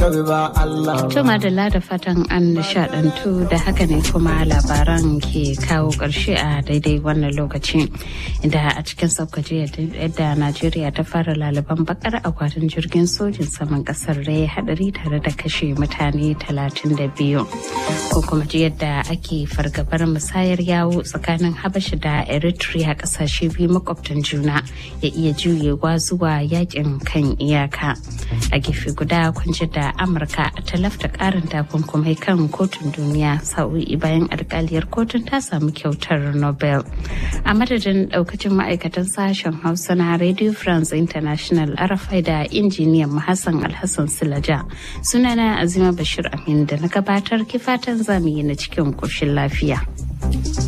tabi ba Allah. To madalla da fatan an nishadantu da haka ne kuma labaran ke kawo ƙarshe a daidai wannan lokaci inda a cikin saukaci yadda Najeriya ta fara laliban bakar akwatin jirgin sojin saman kasar da ya hadari tare da kashe mutane 32 ko kuma ji yadda ake fargabar musayar yawo tsakanin Habasha da Eritrea kasashe biyu makwabtan juna ya iya juyewa zuwa yakin kan iyaka a gefe guda kunji da Amurka ta lafta karin takunkumai kan kotun duniya sa'o'i bayan alkaliyar kotun ta samu kyautar nobel a madadin daukacin ma'aikatan sashen hausa na radio france international arafai da injiniyan hassan alhassan silaja sunana azima bashir amin da na gabatar kifatan zamu yi na cikin koshin lafiya